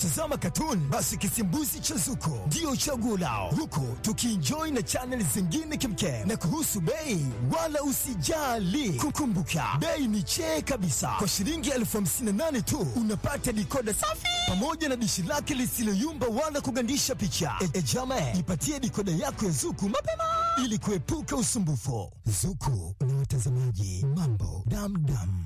Tazama katuni, basi kisimbuzi cha Zuko ndio chaguo lao, huku tukienjoy na chaneli zingine kemkem. Na kuhusu bei, wala usijali, kukumbuka bei ni chee kabisa. Kwa shilingi elfu hamsini na nane tu unapata dikoda safi pamoja na dishi lake lisiloyumba wala kugandisha picha. E, e jama, jipatie dikoda yako ya Zuku mapema ili kuepuka usumbufu. Zuku na watazamaji, mambo damdam.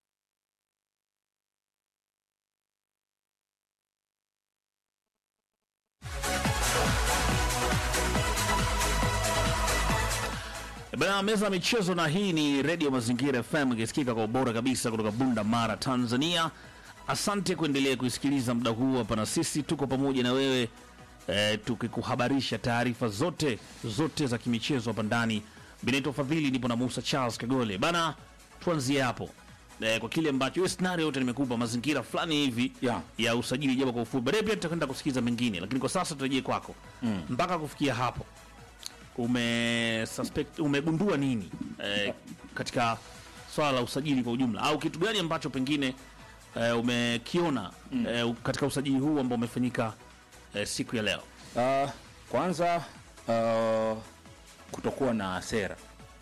Bana meza ya michezo, na hii ni redio Mazingira FM ikisikika kwa ubora kabisa kutoka Bunda Mara, Tanzania. Asante kuendelea kuisikiliza muda huu hapa, na sisi tuko pamoja na wewe e, tukikuhabarisha taarifa zote zote za kimichezo hapa ndani. Benito Fadhili nipo na Musa Charles Kagole bana, tuanzie hapo e, kwa kile ambacho hiyo scenario yote nimekupa mazingira fulani hivi Yeah. ya usajili, japo kwa ufupi. Baadaye pia tutakwenda kusikiza mengine, lakini kwa sasa turejee kwako mpaka kufikia hapo ume suspect, umegundua nini eh, katika swala la usajili kwa ujumla, au kitu gani ambacho pengine eh, umekiona eh, katika usajili huu ambao umefanyika eh, siku ya leo? Uh, kwanza uh, kutokuwa na sera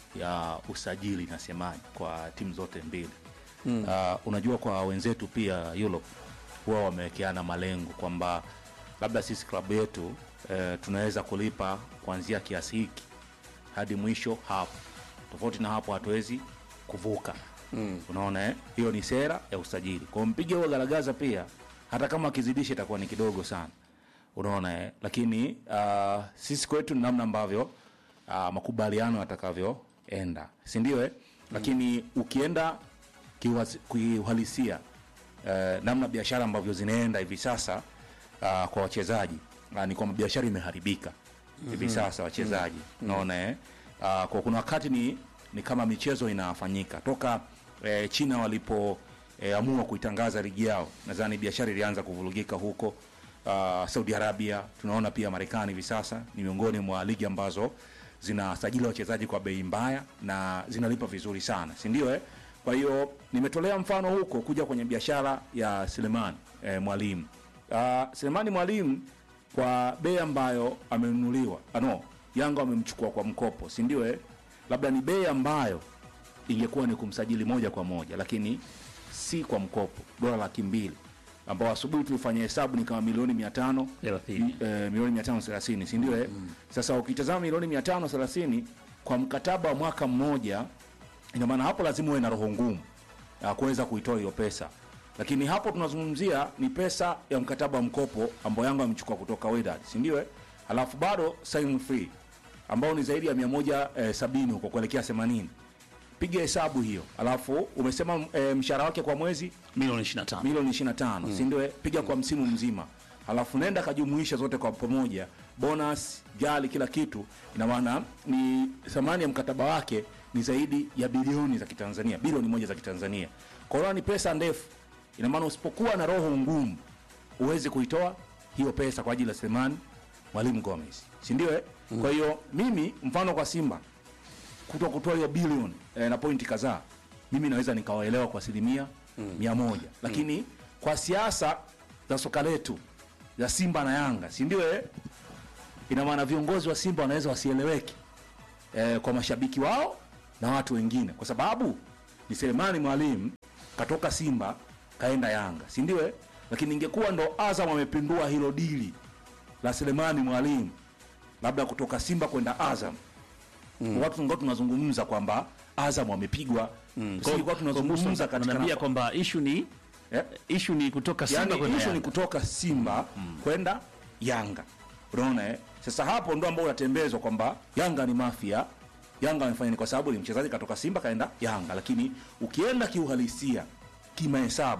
ya usajili nasemaje kwa timu zote mbili mm. uh, unajua kwa wenzetu pia Europe huwa wamewekeana malengo kwamba labda sisi klabu yetu eh, tunaweza kulipa kuanzia kiasi hiki hadi mwisho hapo, tofauti na hapo hatuwezi kuvuka mm. unaona eh? hiyo ni sera ya usajili kwa mpige huo garagaza pia hata kama akizidisha itakuwa ni kidogo sana unaona eh? lakini uh, sisi kwetu ni namna ambavyo uh, makubaliano yatakavyoenda si ndio eh? lakini ukienda kiwasi- kiuhalisia uh, namna biashara ambavyo zinaenda hivi sasa uh, kwa wachezaji uh, ni kwamba biashara imeharibika hivi sasa wachezaji unaona eh? uh, kwa kuna wakati ni, ni kama michezo inafanyika toka eh, China walipo eh, amua kuitangaza ligi yao, nadhani biashara ilianza kuvurugika huko. Uh, Saudi Arabia tunaona pia Marekani hivi sasa ni miongoni mwa ligi ambazo zinasajili wachezaji kwa bei mbaya na zinalipa vizuri sana, si ndio eh? Kwa hiyo nimetolea mfano huko kuja kwenye biashara ya Selemani eh, Mwalimu. Uh, Selemani Mwalimu kwa bei ambayo amenunuliwa, ah, no, Yanga wamemchukua kwa mkopo, si ndio eh? Labda ni bei ambayo ingekuwa ni kumsajili moja kwa moja, lakini si kwa mkopo, dola laki mbili ambao asubuhi tulifanya hesabu ni kama milioni mia tano Thelathini. eh, milioni mia tano thelathini si ndio eh? Sasa ukitazama milioni mia tano thelathini kwa mkataba wa mwaka mmoja, ina maana hapo lazima uwe na roho ngumu ya kuweza kuitoa hiyo pesa, lakini hapo tunazungumzia ni pesa ya mkataba wa mkopo ambao Yanga amechukua kutoka Wydad, si ndio eh? Alafu bado sign free ambao ni zaidi ya mia moja eh, sabini huko kuelekea themanini piga hesabu hiyo, alafu umesema eh, mshahara wake kwa mwezi Milioni 25. milioni 25 si ndio? eh? Piga kwa msimu mzima, alafu nenda kajumuisha zote kwa pamoja, bonus, jali, kila kitu. Ina maana ni thamani ya mkataba wake ni zaidi ya bilioni za Kitanzania, bilioni moja za Kitanzania. Kwa hiyo ni pesa ndefu. Ina maana usipokuwa na roho ngumu uwezi kuitoa hiyo pesa kwa ajili ya Selemani Mwalimu Gomez, si ndio? eh? Kwa hiyo mimi mfano kwa Simba kuto kutoa hiyo bilioni eh, na pointi kadhaa, mimi naweza nikawaelewa kwa asilimia mia moja, lakini kwa siasa za soka letu za Simba na Yanga, si ndio? eh? Ina maana viongozi wa Simba wanaweza wasieleweke eh, kwa mashabiki wao na watu wengine, kwa sababu ni Selemani Mwalimu katoka Simba kaenda Yanga, si ndio? eh? Lakini ingekuwa ndo Azam amepindua hilo dili la Selemani Mwalimu labda kutoka Simba kwenda Azam mm. watu ngao tunazungumza kwamba Azam wamepigwa mm. Kwa- tunazungumza katika Naambia kwamba issue ni eh? issue ni kutoka Simba yani kwenda issue ni Yanga. kutoka Simba kwenda Yanga. Unaona eh? Sasa hapo ndo ambao unatembezwa kwamba Yanga ni mafia. Yanga amefanya ni kwa sababu ni mchezaji katoka Simba kaenda Yanga, lakini ukienda kiuhalisia, kimahesabu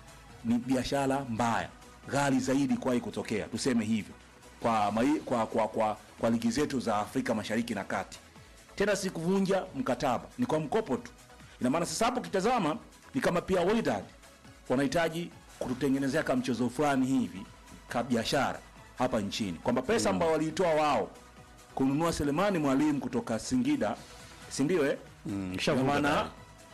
ni biashara mbaya, ghali zaidi kuwahi kutokea, tuseme hivyo kwa, mai, kwa, kwa, kwa, kwa ligi zetu za Afrika Mashariki na Kati. Tena si kuvunja mkataba, ni kwa mkopo tu. Ina maana sasa hapo ukitazama ni kama pia Wydad wanahitaji kututengenezea kama mchezo fulani hivi ka biashara hapa nchini, kwamba pesa ambayo waliitoa wao kununua Selemani Mwalimu kutoka Singida, si ndio eh? Mm, Ina kishavuka maana tayari.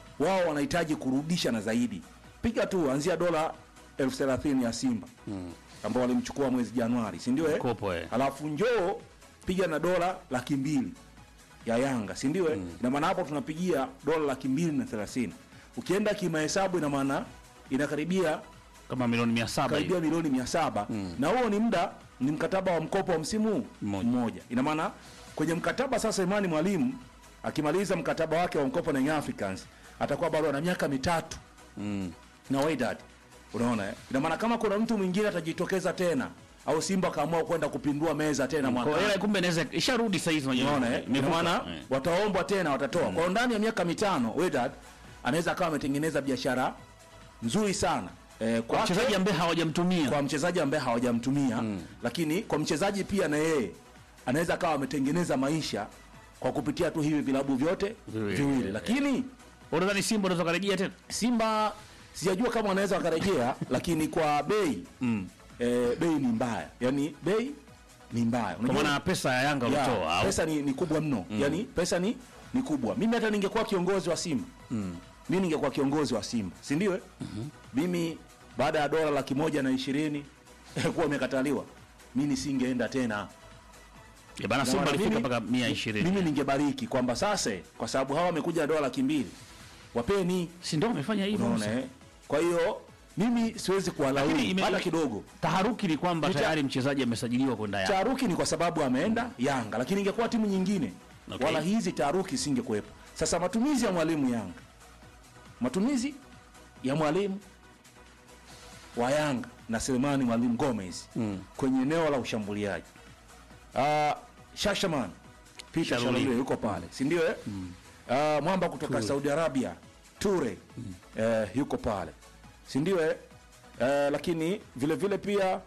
wao wanahitaji kurudisha na zaidi. Piga tu anzia dola elfu thelathini ya Simba ambao walimchukua mwezi Januari, si ndio? eh? Kopo, eh. Alafu njoo piga na dola laki mbili ya Yanga, si ndio? eh? Ina maana hapo tunapigia dola laki mbili na thelathini. Ukienda kimahesabu, ina maana inakaribia kama milioni mia saba karibia hivi. milioni mia saba na huo ni muda ni mkataba wa mkopo wa msimu Mmoja. mmoja. Ina maana kwenye mkataba sasa, Imani Mwalimu akimaliza mkataba wake wa mkopo na Young Africans atakuwa bado ana miaka mitatu na Wydad, unaona eh? Ina maana kama kuna mtu mwingine atajitokeza tena au Simba akaamua kwenda kupindua meza tena Kwa mwaka hiyo kumbe inaweza isharudi saa hizi unajua. unaona eh? Ina Imevuka. maana Eh. wataombwa tena watatoa. Kwa hiyo ndani ya miaka mitano Wydad anaweza akawa ametengeneza biashara nzuri sana eh, Kwa kwake- wachezaji ambaye hawajamtumia. kwa mchezaji ambaye hawajamtumia lakini kwa mchezaji pia na yeye anaweza akawa ametengeneza maisha kwa kupitia tu hivi vilabu vyote Viwili. viwili, lakini Unadhani Simba unaweza karejea tena? Simba sijajua kama wanaweza wakarejea, lakini kwa bei eh, bei ni mbaya, yani bei ni mbaya. Kwa Unajua- maana pesa ya Yanga ya, ulitoa au pesa ni, ni kubwa mno yani pesa ni, ni kubwa. Mimi hata ningekuwa kiongozi wa Simba mimi ningekuwa kiongozi wa Simba, si ndio? eh? Mimi baada ya dola laki moja na ishirini kuwa imekataliwa, mi nisingeenda tena. Eh, bana Simba Maana alifika mimi- mpaka mia Mimi ishirini. ningebariki kwamba sasa, kwa sababu hawa wamekuja na dola laki mbili, wapeni, Si ndio wamefanya hivyo? unaona Musa? eh? Kwa hiyo mimi siwezi kuwalaumu Lakini ime- hata kidogo. Taharuki ni kwamba Nita- tayari mchezaji amesajiliwa kwenda Yanga. Taharuki ni kwa sababu ameenda Yanga, lakini ingekuwa timu nyingine Okay. wala hizi taharuki isingekuwepo. Sasa matumizi ya mwalimu Yanga, matumizi ya mwalimu wa Yanga na Selemani Mwalimu Gomez kwenye eneo la ushambuliaji uh, Shashaman Peter Shaluli. Shaluli yuko pale, si ndio? eh? Ah, mwamba kutoka Saudi Arabia Ture eh, yuko pale, si ndio? eh? Eh, lakini vile vile pia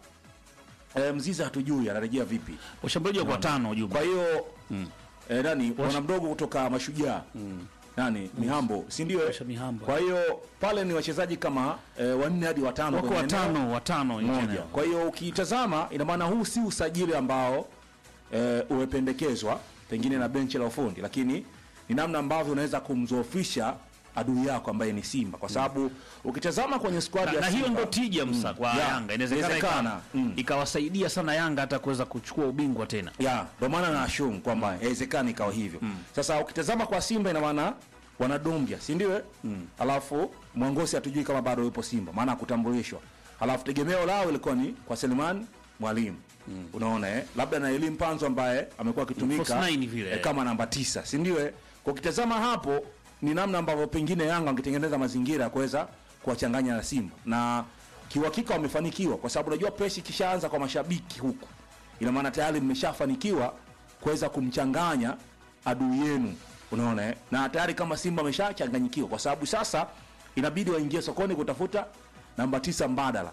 eh, Mziza hatujui anarejea vipi. Washambuliaji wako watano jumla. Kwa hiyo eh, nani bwana mdogo kutoka Mashujaa nani Mihambo, si ndio? eh? Kisha Mihambo. Kwa hiyo pale ni wachezaji kama eh, wanne hadi watano Wako kwenye eneo watano, watano nje moja. eneo. Kwa hiyo ukitazama, ina maana huu si usajili ambao eh, umependekezwa pengine na benchi la ufundi, lakini ni namna ambavyo unaweza kumzoofisha adui yako ambaye ni Simba, kwa sababu ukitazama kwenye squad Na, ya na hiyo Simba, ndo tija msa kwa Ya, Yanga. Inawezekana inawezekana. ika- Mm. ikawasaidia sana Yanga hata kuweza kuchukua ubingwa tena. ya ndio maana na assume kwamba inawezekana ikawa hivyo. Sasa ukitazama kwa Simba, ina maana wanadombia, si ndio? eh? Alafu Mwangosi hatujui kama bado yupo Simba, maana hakutambulishwa. Alafu tegemeo lao ilikuwa ni kwa Selemani Mwalimu. Unaona eh? Labda na Elim Panzo ambaye amekuwa False akitumika nine vile. eh, kama namba tisa, si ndio? eh? Kwa ukitazama hapo ni namna ambavyo pengine Yanga wangetengeneza mazingira ya kuweza kuwachanganya na Simba na kiuhakika wamefanikiwa, kwa sababu unajua presi ikishaanza kwa mashabiki huku, ina maana tayari mmeshafanikiwa kuweza kumchanganya adui yenu, unaona eh? na tayari kama Simba ameshachanganyikiwa, kwa sababu sasa inabidi waingie sokoni kutafuta namba tisa mbadala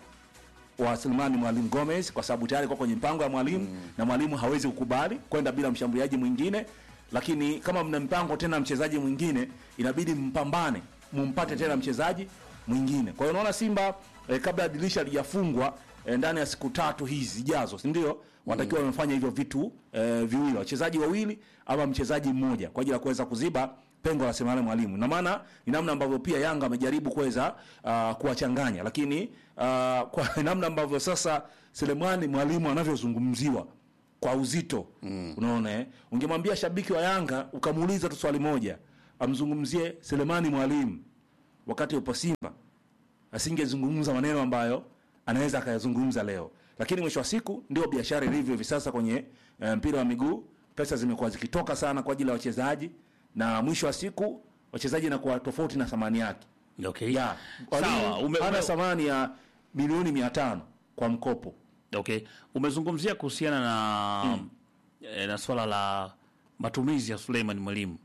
wa Selemani Mwalimu Gomez kwa sababu tayari kwa kwenye mpango ya mwalimu na mwalimu hawezi kukubali kwenda bila mshambuliaji mwingine, lakini kama mna mpango tena mchezaji mwingine, inabidi mpambane mumpate tena mchezaji mwingine. Kwa hiyo unaona Simba eh, kabla ya dirisha lijafungwa eh, ndani ya siku tatu hizi zijazo, si ndio? Watakiwa wamefanya hivyo vitu eh, viwili, wachezaji wawili ama mchezaji mmoja kwa ajili ya kuweza kuziba pengo la Selemani Mwalimu. Na maana ni namna ambavyo pia Yanga amejaribu kuweza uh, kuwachanganya, lakini uh, kwa namna ambavyo sasa Selemani Mwalimu anavyozungumziwa kwa uzito mm. Unaona eh? Ungemwambia shabiki wa Yanga ukamuuliza tu swali moja, amzungumzie Selemani Mwalimu wakati upo Simba, asingezungumza maneno ambayo anaweza akayazungumza leo. Lakini mwisho wa siku ndio biashara ilivyo hivi sasa kwenye eh, mpira wa miguu. Pesa zimekuwa zikitoka sana kwa ajili ya wachezaji, na mwisho wa siku wachezaji inakuwa tofauti na thamani yake Okay. ya Sawa, ume, ana ume, thamani ya milioni mia tano kwa mkopo. okay. Umezungumzia kuhusiana na eh, na swala la matumizi ya Suleiman Mwalimu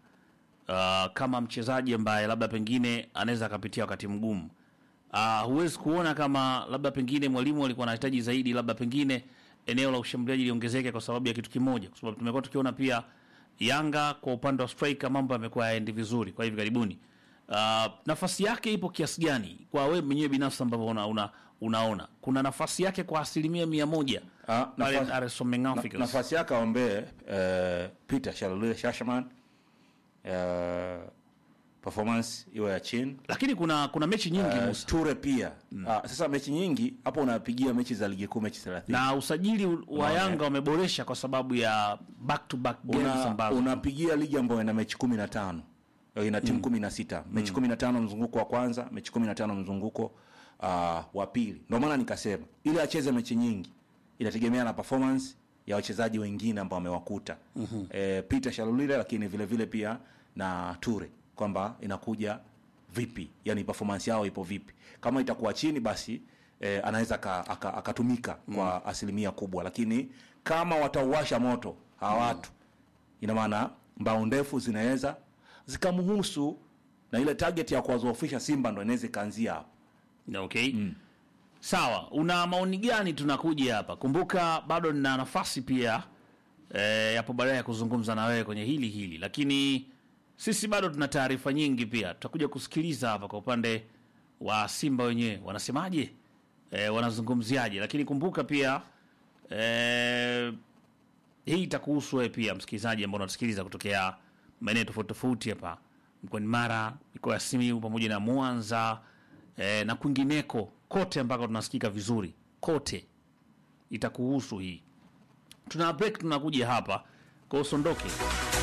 uh, kama mchezaji ambaye labda pengine anaweza akapitia wakati mgumu. Uh, huwezi kuona kama labda pengine mwalimu alikuwa anahitaji zaidi, labda pengine eneo la ushambuliaji liongezeke kwa sababu ya kitu kimoja, kwa sababu tumekuwa tukiona pia Yanga kwa upande wa striker mambo yamekuwa yaendi vizuri kwa hivi karibuni. Uh, nafasi yake ipo kiasi gani kwa wewe mwenyewe binafsi ambavyo una, una, unaona kuna nafasi yake kwa asilimia mia moja Ah, pale nafasi- RS Young Na- Africans? nafasi yake aombee eh, Peter Shalule Shashaman eh, performance iwe ya chini lakini kuna kuna mechi nyingi uh, Musa. Ture pia Ah, sasa mechi nyingi hapo unapigia mechi za ligi kuu mechi 30 na usajili wa Unaona, Yanga wameboresha kwa sababu ya back to back games una, ambazo unapigia ligi ambayo ina mechi kumi na tano Eh, ina timu kumi na sita mechi kumi na tano mzunguko wa kwanza mechi kumi na tano mzunguko uh, wa pili ndio maana nikasema ili acheze mechi nyingi inategemea na performance ya wachezaji wengine ambao wamewakuta mm-hmm. e, Peter Shalulile lakini vile vile pia na Ture kwamba inakuja vipi yani performance yao ipo vipi kama itakuwa chini basi eh, anaweza aka- aka- akatumika kwa asilimia kubwa lakini kama watauwasha moto hawa watu ina maana mbao ndefu zinaweza zikamhusu na ile target ya kuwazoofisha Simba ndo inaweza ikaanzia hapo. okay sawa una maoni gani tunakuja hapa kumbuka bado nina nafasi pia eh, yapo baadaye ya kuzungumza na wewe kwenye hili hili lakini sisi bado tuna taarifa nyingi pia tutakuja kusikiliza hapa kwa upande wa simba wenyewe wanasemaje eh, wanazungumziaje lakini kumbuka pia eh, hii itakuhusu wewe pia msikilizaji ambao unatusikiliza kutokea maeneo tofauti tofauti hapa mkoani Mara, mikoa ya Simiyu pamoja na Mwanza eh, na kwingineko kote ambako tunasikika vizuri kote, itakuhusu hii. Tuna break, tunakuja hapa kwa usondoke.